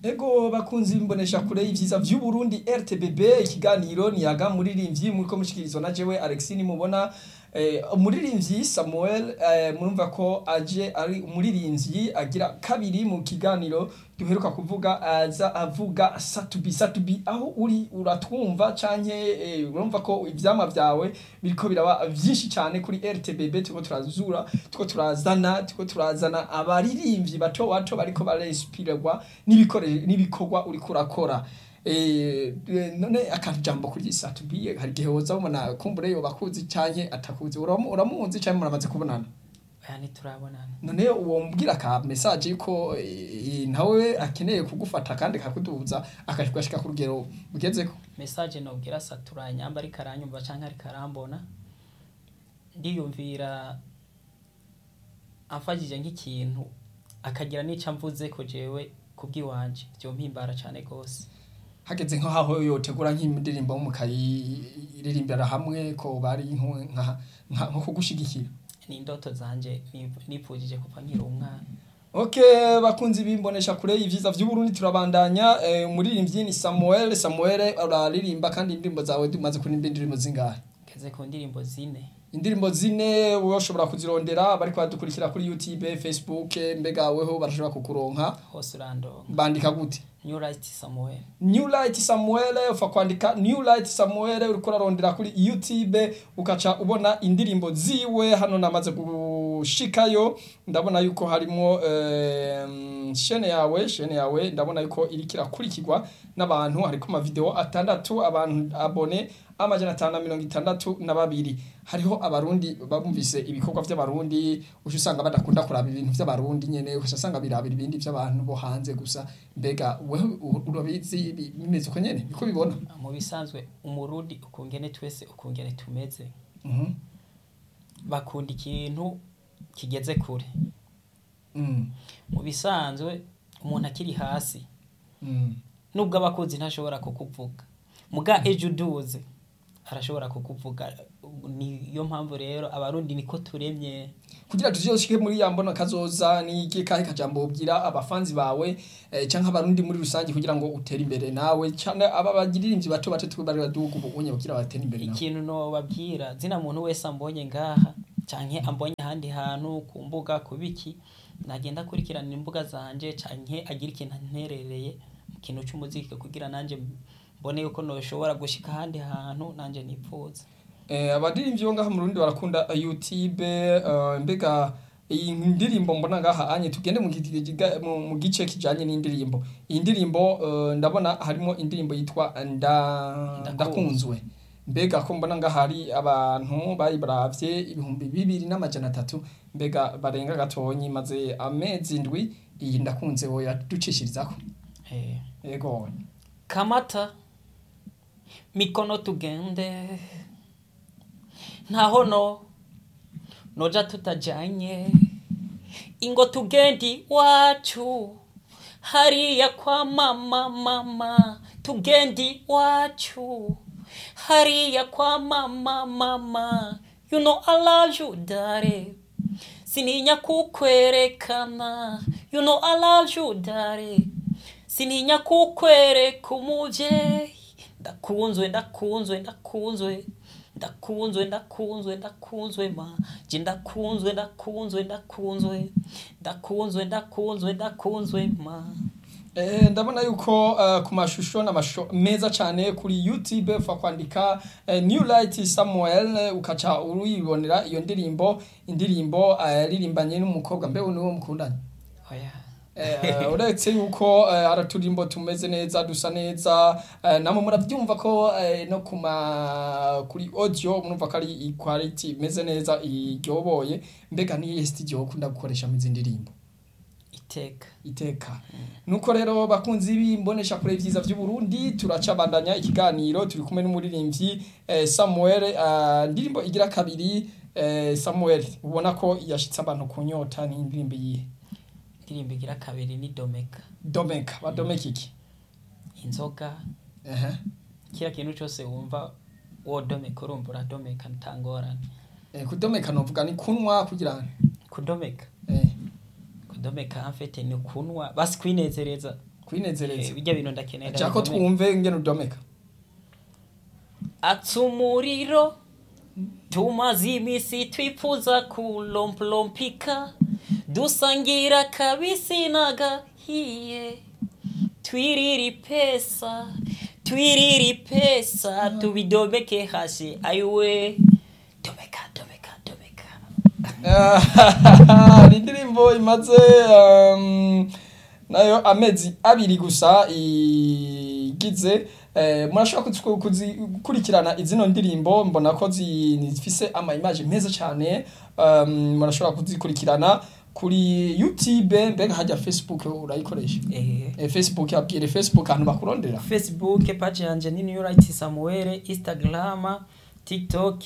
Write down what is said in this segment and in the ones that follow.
Ego bakunzi bimbonesha kure y'ivyiza vy'u Burundi RTBB ikiganiro niyaga muririmbyi muriko mushikirizwa na jewe Alexis nimubona eh, umuririmbyi Samuel eh, murumva ko aje ari umuririmbyi agira kabiri mu kiganiro duheruka kuvuga aza avuga satubi satubi aho uri uratwumva canke eh, urumva ko ivyama vyawe biriko biraba vyinshi cyane kuri RTBB turiko turazura turiko turazana turiko turazana abaririmbyi bato bato bariko barespirwa n'ibikore n'ibikorwa uriko urakora eh none akajambo kuri satubi hari gihe woza ubona kumbure yo bakuzi canke atakuzi uramu- uramuzi canke muramaze kubonana aya ntiturabonana none uwo mbwira ka message yuko eh, nawe akeneye kugufata kandi kakuduza akashika ku rugero ugezeko message nobwira satura nyamba ariko aranyumva canke ariko arambona ndiyumvira amfashije nk'ikintu akagira n'ico amvuze ko jewe kubw'iwanje vyompimbara cane gose hageze nko haho yotegura nk'indirimbo mukayiririmbira hamwe ko bari nko nka nka- nko kugushigikira ni indoto zanje nip- nipfujije kuva nkiri umwana Okay, bakunzi bimbonesha kure y'ivyiza vy'u Burundi turabandanya eh, umuririmbyi ni Samuel Samuel uraririmba kandi indirimbo zawe dumaze kurimba indirimbo zingahe ngeze ku ndirimbo zine indirimbo zine woshobora kuzirondera bariko badukurikira kuri YouTube Facebook mbega weho barashobora kukuronka hose urandonga bandika gute new right samuel New Light Samuel ufa kwandika New Light Samuel uriko urarondera kuri YouTube ukaca ubona indirimbo ziwe hano namaze gushikayo ndabona yuko harimo eh, shene yawe shene yawe ndabona yuko iriko irakurikirwa n'abantu hariko ama video atandatu abantu abone amajana atanu na mirongo itandatu na babiri hariho abarundi bumvise ibikorwa vy'abarundi uca usanga badakunda kuraba ibintu vy'abarundi nyene uca usanga birabira ibindi vy'abantu bo hanze gusa mbega wewe u- urabizi bi- bimeze uko nyene niko bibona mu bisanzwe umurundi ukungene twese ukungene tumeze Mhm. bakunda ikintu kigeze kure Mm. mu bisanzwe umuntu akiri hasi Mm. nubwo abakunzi ntashobora kukuvuga muga ejo uduze arashobora kukuvuga niyo mpamvu rero abarundi niko turemye kugira tuzoshike muri ya mbona kazoza ni iki kahe kajambo ubwira abafanzi bawe eh, canke abarundi muri rusange kugira ngo utere imbere nawe cyane aba bagiririmvyi bato bato twe bari baduga ubu unye kugira batere imbere nawe ikintu nobabwira zina muntu wese ambonye ngaha canke ambonye ahandi hantu ku mbuga ku biki nagenda akurikirana imbuga zanje canke agira ikintu anterereye mu kintu c'umuziki kugira nanje mbone yuko noshobora gushika ahandi hantu nanje nipfuza Eh, abadirimvyi bo ngaha mu Burundi barakunda eh, YouTube eh, mbega iyi ndirimbo mbona ngaha anye tugende mu gi- giga- mu- mu gice kijanye n'indirimbo iyi ndirimbo eh, ndabona harimo indirimbo yitwa nda ndakunzwe mbega ko mbona ngaha hari abantu bayibaravye ibihumbi bibiri n'amajana atatu mbega barenga gatonyi maze amezi ndwi iyi ndakunze wo yaducishirizako eh. yego kamata mikono tugende ntaho no noja tutajanye ingo tugendi wacu hariya kwa mama mama tugendi wacu hariya kwa mama mama you know I love you dare sininya kukwerekana you know I love you dare sininya kukwereka umuvyeyi ndakunzwe ndakunzwe ndakunzwe ndakunzwe ndakunzwe ndakunzwe ma je ndakunzwe ndakunzwe ndakunzwe ndakunzwe ndakunzwe ndakunzwe ma Eh, ndabona yuko uh, ku mashusho n'amashusho meza cyane kuri YouTube ufa kwandika uh, New Light Samuel eh, ukaca uribonera iyo ndirimbo indirimbo uh, yaririmbanye n'umukobwa mbe niwo mukundanye oya eh, uretse yuko uh, araturimbo tumeze neza dusa neza uh, namwe murabyumva ko uh, no kuma kuri audio murumva ko ari quality imeze neza iryoboye mbega ni studio ukunda gukoresha mu ndirimbo iteka iteka nuko rero bakunzi b'imbonesha kure vyiza vy'u Burundi turacabandanya ikiganiro turi kumwe n'umuririmbyi eh, Samuel eh, ndirimbo igira kabiri eh, Samuel ubona ko yashitse abantu kunyota ni indirimbo yihe indirimbo igira kabiri ni domeka Domeka ba Domeka iki inzoga ehe kila kintu cyose wumva wodomeka urumva uradomeka ntangorane eh, kudomeka novuga ni kunwa kugira ngo kudomeka eh kudomeka amfete ni kunwa basi kwinezereza kwinezereza Eh, bijya bintu ndakenera jako bikomeye. twumve ngene udomeka atsa umuriro tumaze iminsi twifuza kulomplompika dusangira kabisi n'agahiye twiriri pesa twiriri pesa tubidomeke hasi ayiwe domeka domeka domeka ni indirimbo imaze um, nayo amezi abiri gusa igize eh, murashobora kuzi- kuzi- gukurikirana izino ndirimbo mbona ko zi- zifise ama image meza cyane um, murashobora kuzikurikirana kuri youtube mbega hajya facebook urayikoresha eh. eh, facebook abwire facebook ahantu bakurondera facebook page yanje ni new right samuel instagram tiktok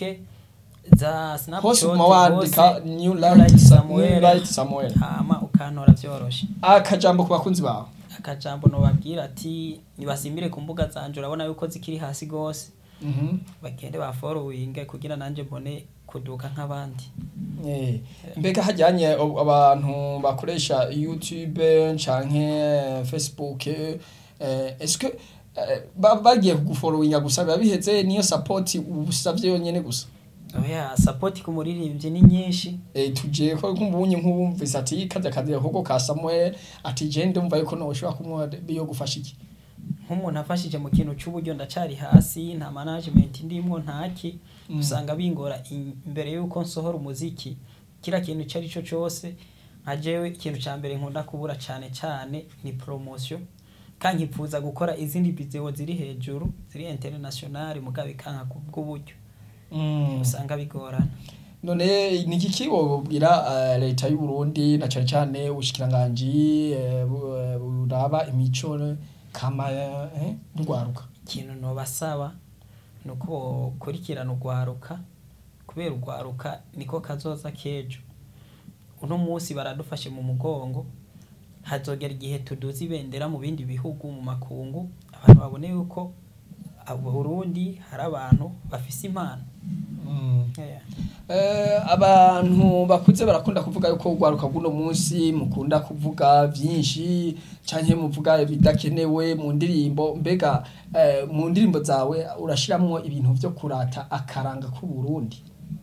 za hose snapchat uguma wandika hose, new Light light Sa- Samuel. New Light samuel hama ukantora vyoroshe akajambo ku bakunzi bawe akajambo nobabwira ati nibasimbire ku mbuga zanje urabona yuko zikiri hasi gose Mhm. bagende baforowinge kugira nanje mbone kuduka nk'abandi Eh, mbega hajyanye ab- abantu bakoresha youtube canke facebook eh, eske eh, ba- bagiye kuguforowinga gusa biba biheze niyo support usavye yonyene gusa oya sapoti ku muririmbyi ni nyinshi eh, tuje ko kumbunye nk'ubumvise ati kaza kazi ahubwo ka Samuel ati je ndumva yuko no ushobora kumwa biyo gufasha iki nk'umuntu afashije mu kintu cy'uburyo ndacari hasi nta management ndimwo ntaki Mm. usanga bingora in- imbere yuko nsohora umuziki kira kintu icyo ari cyo cyose nka jewe ikintu cya mbere nkunda kubura cyane cyane ni promotion kandi nkifuza gukora izindi video ziri hejuru ziri international mugabo ikanka ku bw'uburyo mm. usanga bigorana none ni iki wobwira uh, leta y'u Burundi na cyane cyane ubushikiranganji eh, bu- eh, buraba imico kama eh, ndwaruka ikintu nobasaba ni uko bokurikirana urwaruka kubera urwaruka niko kazoza k'ejo uno munsi baradufashe mu mugongo hazogera igihe tuduza ibendera mu bindi bihugu mu makungu abantu babone yuko abo Burundi hari abantu bafise impano Yeah. Eh, abantu bakuze barakunda kuvuga yuko urwaruka rw'uno munsi mukunda kuvuga byinshi canke muvuga bidakenewe mu ndirimbo mbega eh, mu ndirimbo zawe urashiramwo ibintu vyo kurata akaranga k'u Burundi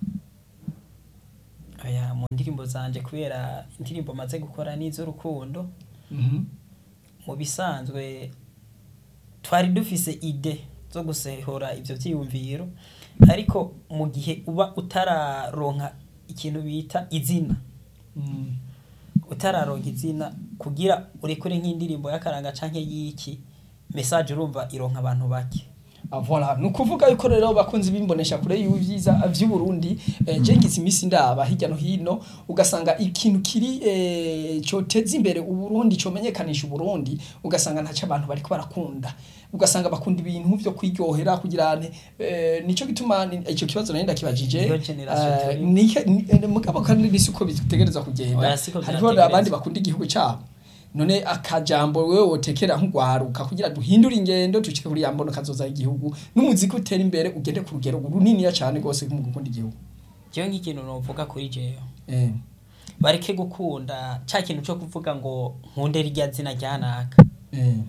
Oya, mu ndirimbo zanje kubera indirimbo maze gukora n'iz'urukundo Mhm. mu bisanzwe twari dufise ide zo gusehora ivyo vyiyumviro ariko mu gihe uba utararonka ikintu bita izina Mm. utararonka izina kugira urekure nk'indirimbo y'akaranga canke y'iki message urumva ironka abantu bake Ah, voilà ni ukuvuga yuko rero bakunzi bimbonesha kure y'ibyiza vy'u Burundi eh, je ngize imisi ndaba hirya no hino ugasanga ikintu kiri eh, coteza imbere u Burundi comenyekanisha u Burundi ugasanga ntaco abantu bariko barakunda ugasanga bakunda ibintu vyo kwiryohera kugira ane eh, nico gituma ni- ico kibazo nari ndakibajije Iyo generation eh, turimo. nike- ni- eh, mugabo kandi ni siko bitegereza kugenda Oya, siko hariho vyategerezwa. abandi bakunda igihugu cabo none akajambo wewe wotekera nk'ugwaruka kugira duhindure ingendo dushike kuri yambono kazoza igihugu n'umuziki utera imbere ugende ku rugero runiniya cyane rwose mu gukunda igihugu jewe nk'ikintu novuga kuri jewe eh. bareke gukunda ca kintu co kuvuga ngo nkunde rirya zina ryanaka Eh.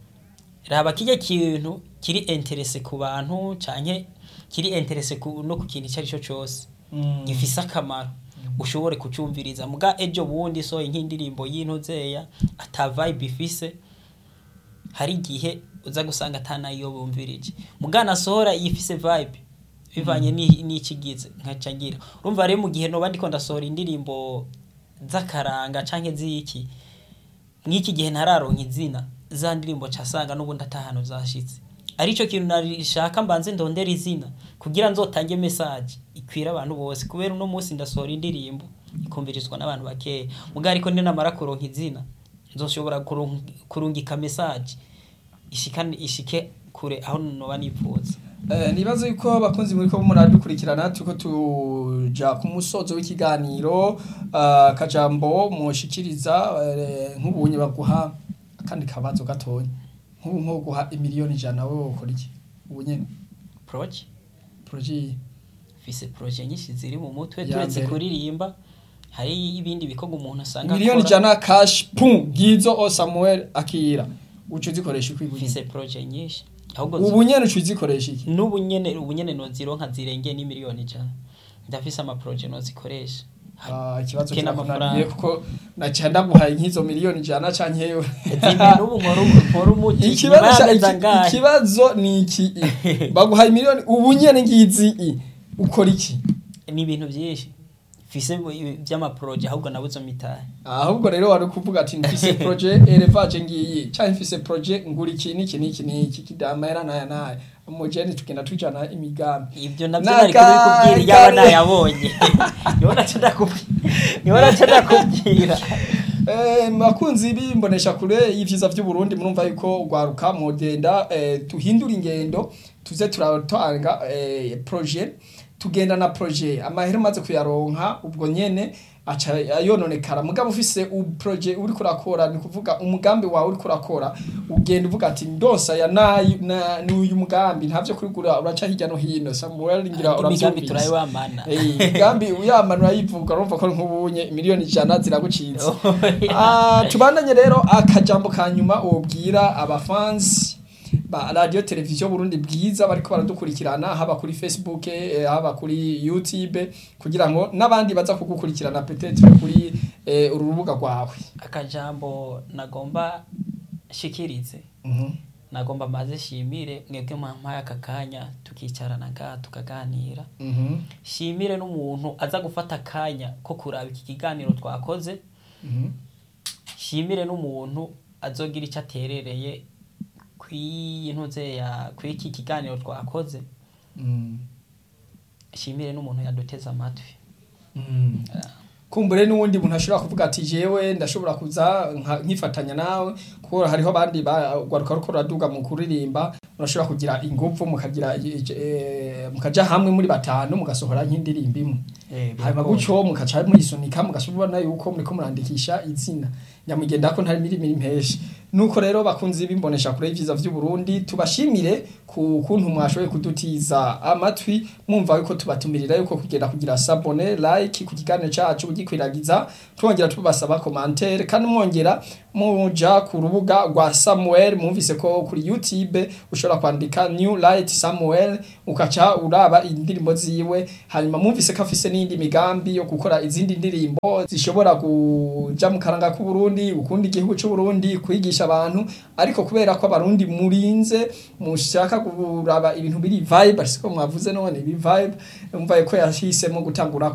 raba kirya kintu kiri interese ku bantu canke kiri interese ku, no ku kintu icyo ari cyo cyose Mm. gifise akamaro ushobore kucumviriza muga ejo bundi sohoye nk'indirimbo y'intuzeya ata vibe ifise hari igihe uza gusanga atanayo bumvirije muga nasohora yifise vibe bivanye ni- n'ikigize nkaca ngira urumva rero mu gihe noba ndiko ndasohora indirimbo z'akaranga canke z'iki mw'iki gihe ntararonka izina za ndirimbo casanga n'ubundi atahano zashitse arico kintu narishaka mbanze ndondera izina kugira nzotange message ikwira abantu bose kubera uno munsi ndasohora indirimbo ikumvirizwa n'abantu bakeya muga ariko ninamara kuronka izina nzoshobora kurung- kurungika message ishikane ishike kure aho noba nifuza Eh, nibaza yuko abakunzi muri ko muradukurikirana turiko tuja ku musozo w'ikiganiro ah, akajambo mushikiriza eh, nk'ubunye baguha akandi kabazo gatonya nk'ubu nko guha imiliyoni ijana wowe wokora iki ubu nyene proje projet mfise proje nyinshi ziri mu mutwe Ya turetse mbere. kuririmba hari ibindi bikorwa umuntu asanga miliyoni akora. ijana cash pum ngizo o Samuel akira uca uzikoresha iki ubu mfise projet nyinshi ahubwo ubu nyene uca uzikoresha iki n'ubu nyene ubu nyene nozironka zirengeye n'imiliyoni ijana ndafise ama projet nozikoresha Ah, ikibazo Kena kirakunaniye amafaranga. kuko naca ndaguhaye nk'izo miliyoni ijana canke yo zimwe n'ubu nkora nkora umuti nyuma ikibazo ca- y'amezi iki- angahe ikibazo ni iki baguhaye miliyoni ubu nyene ngizi i ukora iki ni ibintu byinshi mfise by'amaproje ahubwo nabuze mitahe ahubwo rero wari kuvuga ati mfise projet elevage ngiyi canke mfise projet ngura iki n'iki n'iki n'iki kidamera naya naya umujeni tugenda tujana imigambi ibyo navyo Naka- nari kubikubwira yaba kare. nayabonye niho naca ndakubwira niho naca ndakubwira Eh, bakunzi bimbonesha kure y'ivyiza vy'uburundi murumva yuko ugwaruka mugenda eh, tuhindura ingendo tuze turatanga eh, projet tugenda na projet amahera umaze kuyaronka ubwo nyene aca yononekara mugabo ufise u projet uri kurakora ni kuvuga umugambi wawe uri kurakora ugenda uvuga ati ndonsa ya nayi na ni uyu mugambi ntavyo kurigura uraca hirya no hino Samuel ngira imigambi uravyumvise turayibamana Eh, imigambi uyamana urayivuga urumva ko nk'ubunye miliyoni ijana ziragucitse Ah, tubandanye rero akajambo ka nyuma wobwira abafansi ba radio televiziyo Burundi bwiza bariko baradukurikirana haba kuri Facebook eh, haba kuri YouTube kugira ngo n'abandi baza kugukurikirana peut-être kuri eh, uru rubuga rwawe akajambo nagomba shikirize nagomba maze shimire mwebwe mwampaye aka kanya tukicarana ngaha tukaganira Mhm. shimire n'umuntu aza gufata akanya ko kuraba iki kiganiro twakoze Mhm. shimire n'umuntu azogira icyo aterereye kw'intuze ya kw'iki kiganiro twakoze Mhm. shimire n'umuntu yaduteze amatwi Mhm. kumbure n'uwundi muntu ashobora kuvuga ati jewe ndashobora kuza nka- nkifatanya nawe kuko hariho abandi bagwaruka ruko ruraduga mu kuririmba murashobora kugira ingufu mukagira eh, mukaja hamwe muri batanu mugasohora nk'indirimbo imwe hanyuma gutyo mukaca muyisunika mugashobora yuko muriko murandikisha izina nyamugenda ko ntari mirimo impeshi nuko rero bakunzi bimbonesha kure y'ivyiza vy'u Burundi tubashimire ku kuntu mwashoboye kudutiza amatwi mwumva yuko tubatumirira yuko kugenda kugira sabone like ku kiganiro cacu ugikwiragiza twongera tubasaba commentaire kandi mwongera muja ku rubuga rwa Samuel mwumvise ko kuri YouTube ushobora kwandika New Light Samuel ukaca uraba indirimbo ziwe hanyuma mwumvise ko afise n'indi migambi yo gukora izindi ndirimbo zishobora kuja mu karanga k'u Burundi ukunda igihugu c'u Burundi kwigisha abantu ariko kubera ko abarundi murinze mushaka kuraba ibintu biri vibe ariko mwavuze none ibi vibe umva ko yahisemo gutangura